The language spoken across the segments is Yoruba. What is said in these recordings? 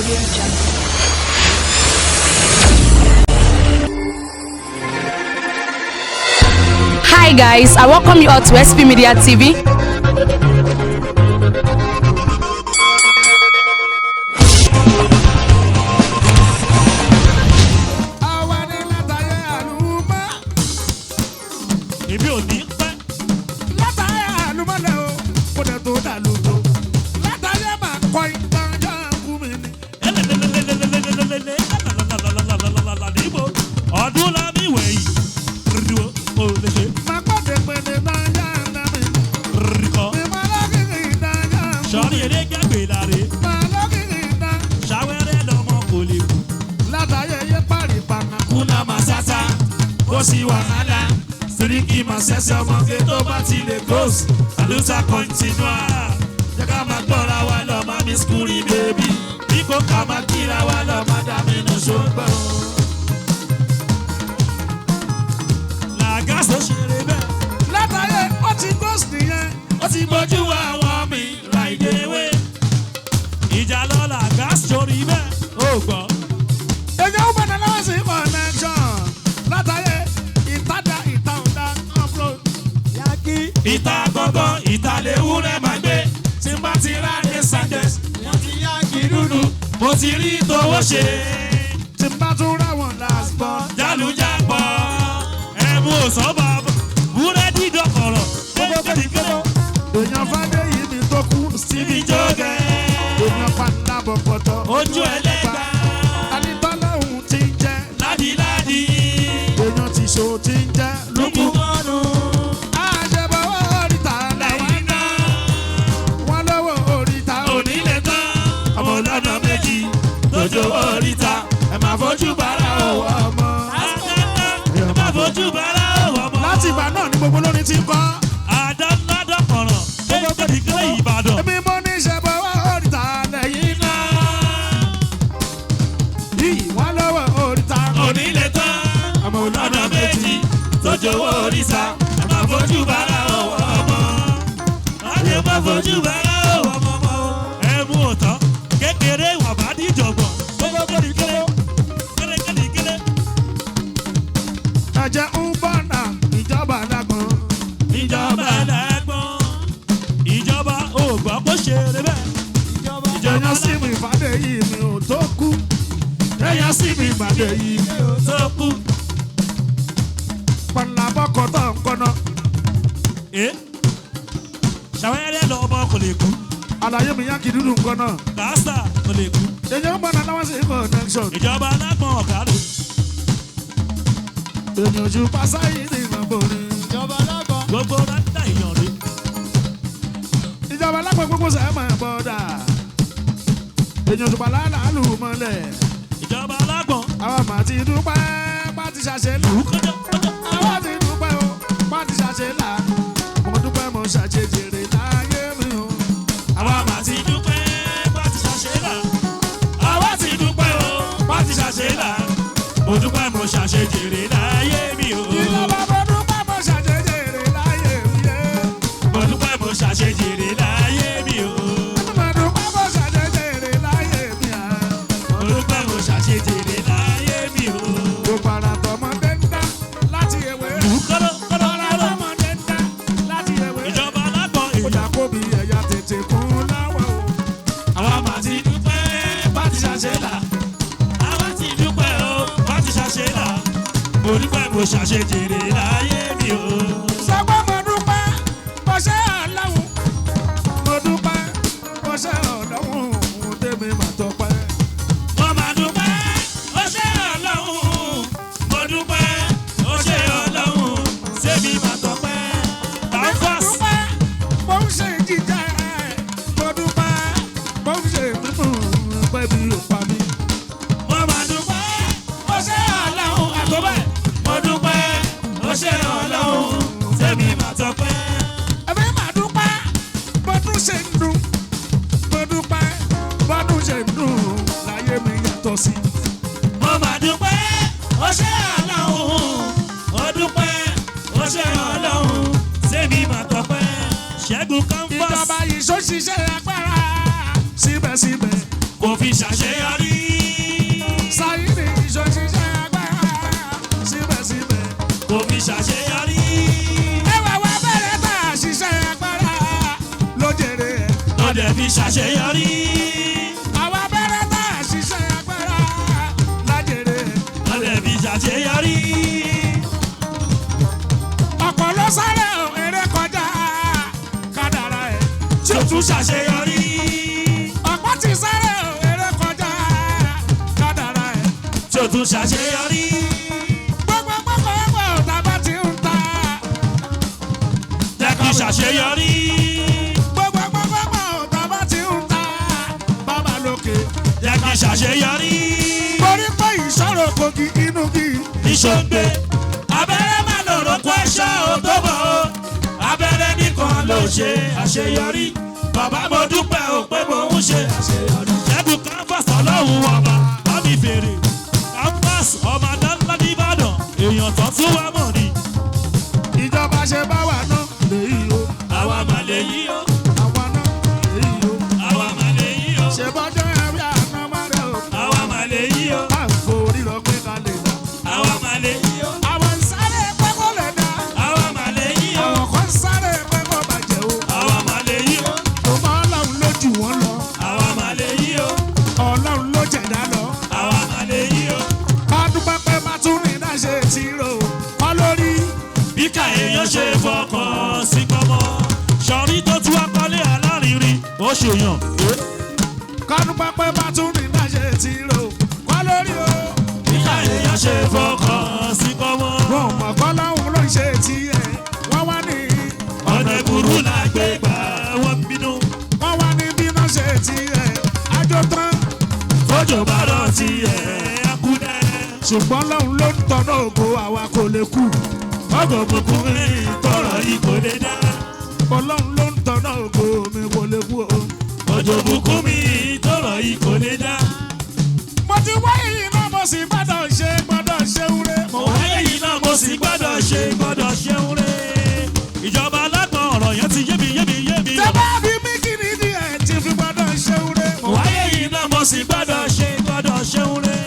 Audio Jungle. Hi guys, I welcome you all to SP Media TV. àwa ní látàyè àlùmọ́. èmi ò ní pẹ́. látàyè àlùmọ́ lẹ o kó dẹ̀ tó dà lóto. látàyè máa kọ́ ìtàn yàgò mi ni. níbo ọdún lámì wẹ̀yìn ríro o lè ṣe máa kọ́ dèpèdè náà yàrá mi. ríkọ. mi máa lọ́kìkì ìtàn yàgò. sọ́ọ́ni eré gẹ́gbẹ́ láre máa lọ́kìkì ìtàn. ṣàwẹ́rẹ́ lọ́mọ kò lè kú. látàyè yé parí pàmò. kúnlá máa ṣáṣá kó sí wàhálà síríkì máa ṣẹ̀ṣẹ̀ ọmọge tó bá ti lè gòs àlùsà kọ́ńtínúà jẹ́ ká máa gbọ́ra wa lọ máa mi skúrì bèbí bí kò ká máa kíra wa lọ máa dá mi nù ṣùgbọ́n. làgàsó ṣeré bẹ́ẹ̀ látàyè ó ti ghost nìyẹn. ó ti gbójú àwọn mi láìdéwé ìjà lọ làgàsó rí bẹ́ẹ̀ ó gbọ́. èyí ó bẹ̀rẹ̀ lọ́wọ́ sí connection. látàyè ìtajà ìtàwọ̀dà upload. yàgì. ìta gbọ́ngàn ìta léwúrẹ́ máa gbé tí n bá ti rà ní sanchez wọ́n ti yàgì dúdú. mo ti rí tówó ṣe tí n bá tún ráwọn last born. jálùjápọ̀ ẹ̀mú òsánbà búrẹ́dì dọ̀kọ̀rọ̀ kékeré èèyàn fàdé yìí mi tó kú. síbi jókè èèyàn fàdá bọ̀pọ̀tọ̀. ojú ẹlẹ́gbà anitọ́lá òun ti ń jẹ́. ládìládì èèyàn ti ṣò ti ń jẹ́. lókù. lukumọ́nù àṣebọ̀wọ́ oríta làwọn lẹ́yìn náà wọn lọ́wọ́ oríta òní. onílé tán ọmọ ọlọ́nà méjì tójó oríta ẹ̀ máa fojú bàrà òwò ọmọ. ẹ̀ máa fojú bàrà òwò ọmọ. láti ìgbà náà ni gbogbo lórin ti ń kọ́. àdánládọ́kọ̀rọ̀ kékeré ìbàdàn. èmi mo ní ṣebọ̀wọ́ oríta lẹ́yìn náà. yìí wọn lọ́wọ́ oríta onílé tán ọmọ ọ̀nà méjì tójó oríta ẹ̀ máa fojú bàrà òwò ọmọ. ẹ̀ máa fojú bàrà òwò ọmọ. ẹ mú òtọ́ kékeré wà bá díjọ̀gbọ̀n. kékeré kékeré ẹ̀jẹ̀ ń bọ̀ náà ìjọba lágbọ̀n. ìjọba lẹ́gbọ̀n ìjọba ò gbọ́ kó ṣe eré bẹ́ẹ̀. èèyàn sí mi ìfàdé yìí mi ò tó kú. èèyàn sí mi ìfàdé yìí mi ò tó kú. pàlàbọ̀kọ̀ tó ń kọ́nà. ẹ ṣàwẹ́rẹ́ lọ ọmọ kò lè kú àlàyé mi yá kí dúdú ń kọ́nà. kàásà kò lè kú èèyàn ń bọ̀ náà láwọn sí connection. ìjọba alágbọ̀n ọ̀gá lò. èèyàn ojú pásá yìí ní ìmọ̀ ni. ìjọba lágbọ̀n. gbogbo rántà èèyàn rè ìjọba lágbọ̀n gbogbo sẹ́ẹ̀ máa bọ̀ dà. èèyàn ojú pàlà làálù mọ́lẹ̀. ìjọba alágbọ̀n àwọn màá ti dúpẹ́ bá ti ṣàṣẹ lù. kú kọjọ kọjọ. àwọn ti dúpẹ́ o bá ti ṣàṣẹ là. mo dúpẹ́ mo ṣàṣẹ jèrè láyé mi o. àwa mà ti dúpẹ́ bá ti ṣàṣe là. àwa ti dúpẹ́ o bá ti ṣàṣe là. mo dúpẹ́ mo ṣàṣe jèrè láyé mi o. ìjọba mo dúpẹ́ mo ṣàṣẹ jèrè láyé mi yé. mo dúpẹ́ mo ṣàṣe jèrè láyé mi o. mo dúpẹ́ mo ṣàṣẹ jèrè láyé mi à. mo dúpẹ́ mo ṣàṣe jèrè láyé mi o. gbogbo ara tọmọdé ń dá láti ewé. kọ́lọ́ kọ́lọ́ ara kọ́lọ́. tọmọdé ń dá láti ewé. ìjọba alágbọ̀n ó èèyàn. dà kó bí ẹ̀yà tètè kún láwọ̀ o. àwa mà ti dúpẹ́ bá ti ṣàṣe là. àwa ti dúpẹ́ o bá ti ṣàṣe là. mo dúpẹ́ mo ṣàṣe jèrè láyé mi o. sọ pé mo dúpẹ́ mo ṣe ọlọ́run. mo dúpẹ́ mo ṣe ọlọ́run òun tèmi mà tọpẹ́. mo máa dúpẹ́ ó ṣe ọlọ́run. mo dúpẹ́ ó ṣe ọlọ́run. sẹ́mi máa tọpẹ́. mo Báfọ́s dúpẹ́ mo ń ṣe jíjẹ. mo dúpẹ́ mo ń ṣe mímú pẹ́ bí ó pa mí. mo máa dúpẹ́ ó ṣe ọlọ́run. àtọ́bẹ̀ mo dúpẹ́ ó ṣe ọlọ́run. sẹ́mi máa tọpẹ́. ẹbí mà dúpẹ́ bọ́dún ṣe ń dùn mo dúpẹ́ bọ́dún ṣe ń dùn láyé mi yàtọ̀ sí. mo máa dúpẹ́ ó ṣe ọlọ́run. ó dúpẹ́ ó ṣe ọlọ́run. sẹ́mi máa tọpẹ́. ṣẹ́gun canvas ìjọba yìí ṣó ṣiṣẹ́ agbára síbẹ̀síbẹ̀ kò fi ṣàṣeyọrí. ọdẹ fi ṣàṣeyọrí. àwọn abẹ́rẹ́ tá a ṣiṣẹ́ agbára lájèrè. ọdẹ fi ṣàṣeyọrí. ọ̀pọ̀ ló sáré o, eré kọjá kádàrá ẹ̀. tí o tún ṣàṣeyọrí. ọ̀pọ̀ ti sáré o, eré kọjá kádàrá ẹ̀. tí o tún ṣàṣeyọrí. gbogbo gbogbo gbogbo tàbá ti ń ta. jẹ́ kí ṣàṣeyọrí. gbogbo gbogbo gbogbo tàbá ti ń ta. bàbá lókè. jẹ́ kí ṣàṣeyọrí. torí pé ìṣòro kogi inú kì í. ìṣòǹgbẹ abẹ́rẹ́ má lọ̀rọ̀ kó ẹ̀ṣọ́ ò tó bọ̀ o abẹ́rẹ́ nìkan ló ṣe àṣeyọrí bàbá mo dúpẹ́ o pé mo ń ṣe àṣeyọrí. ṣẹ́gun canvas ọlọ́run ọba bámi fèrè canvas ọmọ adáńlá nìbàdàn èèyàn tó tún wá mọ̀ ni ìjọba ṣe bá wà náà lèyí o. àwa mà lè yí o àwa náà lèyí o. àwa mà lè yí o ṣe bọ́jọ́ ẹ̀rí àná má rẹ̀ o. àwa mà lè yí o a ń forí lọ pé ká lè dá. àwa mà lè yí o àwọn ń sáré pé kó lè dá. àwa mà lè yí o àwọn kan ń sáré pé kó bàjẹ́ o. àwa mà lè yí o ọmọ ọlọ́run ló jù wọ́n lọ. àwa mà lè yí o ọlọ́run ló jẹ̀dá lọ. àwa mà lè yí o. adúpẹ́ pé má tún rìn náà ṣe ti rò kọ́ lórí. bí ká èèyàn ṣe fọkàn sí pọ́nmọ́ sọ̀rí tó tún akọ́lé alárinrin ó ṣèyàn. kọ́dúpẹ́ pé má tún rìn náà ṣe ti rò kọ́ lórí o. bí ká èèyàn ṣe fọkàn sí pọ́nmọ́ wọn ò mọ̀ kọ́ lọ́hùn ló ń ṣe tiẹ̀ wọ́n wá ní ọ̀nà ìbúrú là gbé gbà wọ́n bínú. wọ́n wá ní bí náà ṣe tiẹ̀ àjò tán. fọ́jọ́ bá rọ̀ tí ẹ̀ á kú dẹ́. ṣùgbọ́n lọ́hùn ló ń tọ́nà ògo àwa kò lè kú. ọgọ̀ òkùnkùn mi tọrọ yìí kò lè dá. ọlọ́run ló ń tọ́nà ògo mi kò lè kú o. ọjọ́ òkùnkùn mi tọrọ yìí kò lè dá. mo ti wáyé yìí náà mo sì gbọ́dọ̀ ṣe gbọ́dọ̀ ṣe wúre. mo wáyé yìí náà mo sì gbọ́dọ̀ ṣe gbọ́dọ̀ ṣeun rẹ̀. ìjọba alágbọ̀n ọ̀rọ̀ yẹn ti yé mi yé mi yé mi. tẹ́ bá bí mí kí ni díẹ̀ tí fi gbọ́dọ̀ ṣe wúre. mo wáyé yìí náà mo sì gbọ́dọ̀ ṣe gbọ́dọ̀ ṣeun rẹ̀.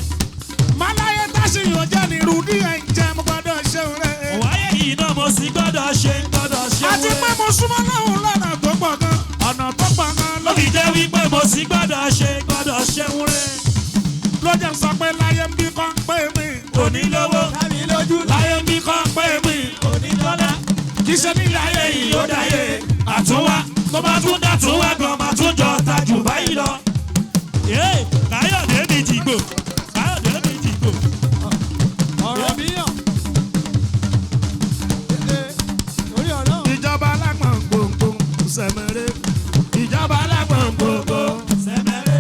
máláyé táṣìyàn jẹ́ ní irú díẹ̀ ń jẹ́ mo gbọ́dọ̀ ṣe wúre. wáyé yìí náà mo sì gbọ́dọ̀ ṣe gbọ́dọ̀ ṣe àti pé mo súnmọ́ lọ́hùn lọ́nà tó pọ̀ gan ọ̀nà tó pọ̀ gan ló ló fi jẹ́ wípé mo sì gbọ́dọ̀ ṣe gbọ́dọ̀ ṣe wúrẹ́. ló jẹ́ sọ pé láyé ń bí kan pé mi òní lówó láyé bí kan pé mi òní dọ́là. kì í ṣe nílẹ̀ ayé ayé yìí yìí ó dáyé àtúnwá tó bá tún dá tún wá gan máa tún jọ ta jù báyìí lọ. Yéè, káyọ̀dé mi jìgbò káyọ̀dé mi jìgbò. ọ̀rọ̀ mi yàn. orí ọ̀rọ̀ ìjọba alágbọ̀n gbòǹgbò sẹ̀mẹ̀rẹ̀ ìjọba alágbọ̀n gbòǹgbò. sẹ́mẹ̀rẹ́.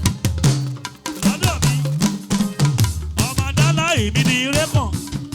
lọ́dọ̀ mi ọmọ dálá èmi ni ire kàn.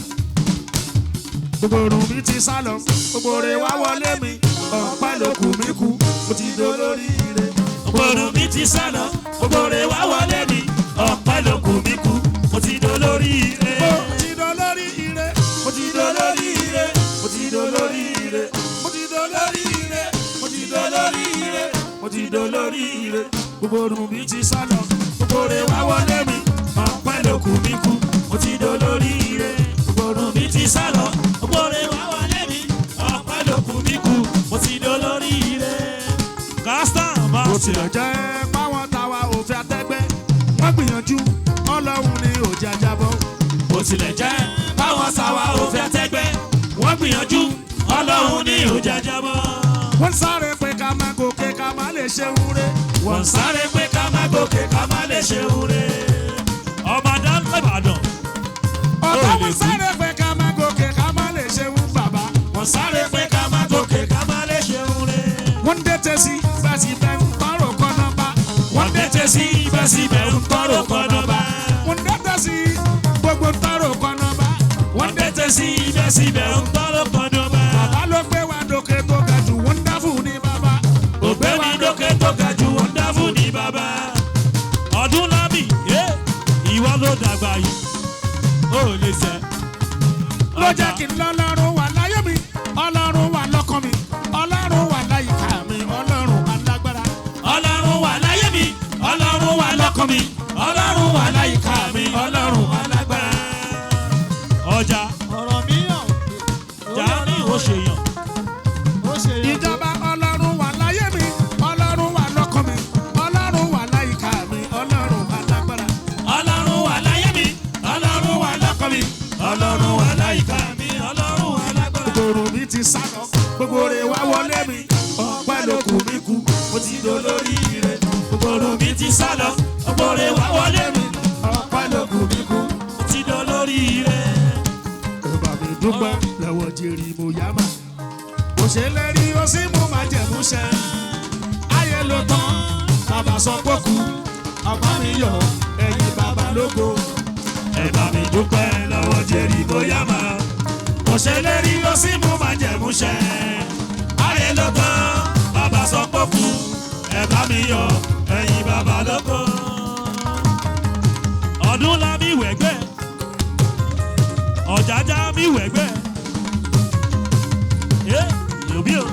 gbogbo orun mi ti sá lọ gbogbo rẹ̀ wá wọlé mi ọ̀pá ló kù mí kú mo ti dolórí ire. ògbòrò mi ti sá lọ gbogbo rẹ̀ wá wọlé mi ọ̀pẹ́ ló kù mí kú mo ti dolórí ire. mo ti dolórí ire mo ti dolórí ire mo ti dolórí ire mo ti dolórí ire mo ti dolórí ire mo ti dolórí ire gbogbo orun mi ti sá lọ gbogbo rẹ̀ wá wọlé mi ọ̀pẹ́ ló kù mí kú mo ti dolórí ire. ògbòrò mi ti sá lọ gbogbo rẹ̀ wá wọlé mi ọ̀pẹ́ ló kù mí kú mo ti dolórí ire. kásítà bá bó ti tilẹ̀ jẹ́ páwọn táwa òfin àtẹ́gbẹ́ wọ́n gbìyànjú ọlọ́run ni òjì ajábọ̀ bó tilẹ̀ jẹ́ báwọn sáwà ò fẹ́ tẹ́gbẹ́ wọ́n gbìyànjú ọlọ́run ní òjàjábọ̀. wọ́n sáré pé ká má gòkè ká má lè ṣe wúre wọ́n sáré pé ká má gòkè ká má lè ṣe wúre. ọba dáńtẹ́ ìbàdàn ọ̀tá lè wọ́n kú. sáré pé ká má gòkè ká má lè ṣe wú bàbá wọ́n sáré pé ká má gòkè ká má lè ṣe wúre. wọ́n dẹ́tẹ̀ sí bẹ́sì bẹ́ẹ̀ ń tọrọ kọ́nà bá wọ́n dẹ́tẹ̀ sí ibẹ̀síbẹ̀ ń tọrọ kọ́nọ́bà. wọ́n dẹ́tẹ̀ sí gbogbo ń tọrọ kọ́nà bá wọ́n dẹ́tẹ̀ sí ibẹ̀síbẹ̀ ń tọrọ kọ́nọ́bà. bàbá ló gbé wa dókè tó ga jù wọ́n dáfù ní bàbá ògbéni dókè tó ga jù wọ́n dá fún ní bàbá. ọdún lámì yé ìwọ ló dàgbà yìí ó lè sẹ́. ló jẹ́ kí n lọ́lọ́run wà láyé mi ọlọ́run wà lọ́kàn mi ọlọ́run wà láyìíká mi ọlọ́run alágbára. ọlọ́run wà láyé mi ọlọ́run wà lọ́kàn mi ọlọ́run wà láyìíká mi ọlọ́run alágbára. ọjà ọ̀rọ̀ mi yàn. jà ní ìwọ ṣèyàn ó ṣe yàn. ìjọba ọlọ́run wà láyé mi ọlọ́run wà lórí ire gbogbo mi ti sá lọ ọgbọ́n wá wọlé mi ọpẹ́ ló kù mí kú. mo ti dán lórí ire. ẹ bá mi dúpẹ́ lọ́wọ́ jerry moyama. kò ṣe lérí ó sì mú máa jẹ̀mú ṣẹ. ayé ló tán bàbá sọ pé kú ọgbọ́n mi yọ ẹ̀yìn bàbá lógo. ẹ bá mi dúpẹ́ lọ́wọ́ jerry bóyá máa kò ṣe lérí ó sì mú máa jẹ̀mú ṣẹ. ayé ló tán bàbá sọ pé kú ẹ bá mi yọ ẹ̀yìn bàbá lóko. ọdún la mi wẹ̀gbẹ́ ọ̀jájá mi wẹ̀gbẹ́ ẹ yòbí o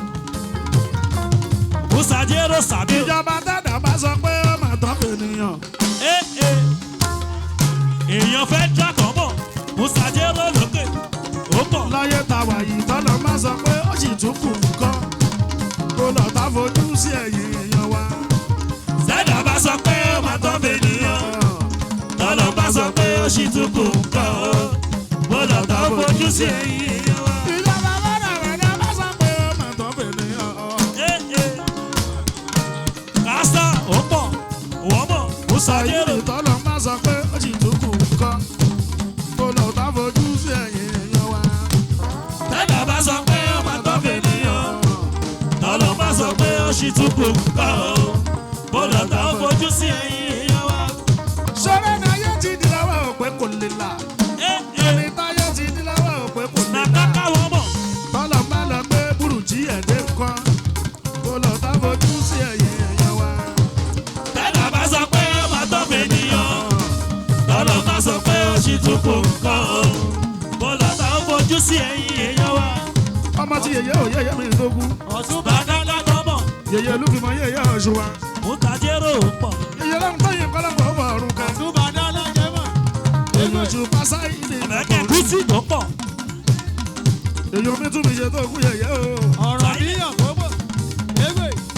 musa jero sàbí o. ìjọba tẹ̀dá bá sọ pé ó mà tán ènìyàn. Eh, eh. èèyàn fẹ́ dákọ̀ bọ̀ musa jero lókè ó pọ̀. láyé ta wà yìí tọ́lọ́ má sọ pé ó sì tún kù nǹkan. kó lọ tá fojú sí ẹ̀yìn èèyàn wa. sẹ́dá bá sọ pé ó máa tán fènìyàn tọ́lọ́ bá sọ pé ó sì tún kù nǹkan o mo lọ tán fojú sí ẹ̀yìn èèyàn wa. ìjọba bọ́dà rẹ̀ bá sọ pé ó mà tán ènìyàn. Eh, eh. kásá ó pọ̀ wọ́n mọ̀ musa jero ayé tọ́lọ́ má sọ pé ó sì tún kù nǹkan. kó lọ tá fojú sí ẹ̀yìn èèyàn wa. sẹ́dá bá sọ pé ó máa tán fènìyàn tọ́lọ́ bá sọ pé ó sì tún kù nǹkan o mo lọ tán fojú sí ẹ̀yìn èèyàn wa. sọ́rẹ́ ni ayé ti di lọ́wọ́ òpè kò lè là. Eh, eh. ẹni táyé ti di lọ́wọ́ òpè kò lè là. nàkàkà wọ́n mọ̀. tọ́lọ̀ bá lọ gbé burújí ẹ̀dẹ́ nǹkan. kó lọ tá fojú sí ẹ̀yìn èèyàn wa. tẹ́lá bá sọ pé ó máa tọ́ fènìyàn tọ́lọ́ bá sọ pé ó sì tún kù nǹkan o mo lọ tán fojú sí ẹ̀yìn èèyàn wa. ọmọ tí yèyé ò yèyé mi lógún. ọ̀tún bá dáná tọ́mọ̀ yèyé olúfimọ yèyé ọ̀ṣun wa. mú tajérò pọ̀. yèyé lọ́run tó yin kọ́lọ́pọ̀ ó bọ̀ ọ̀run kan. Túbàdá lájẹ́ mọ̀. èyí oṣù pásá ìdè ẹ̀mẹ́kẹ́ kùsì tó pọ̀. èyí omi tún mi ṣe tó kú yèyé o.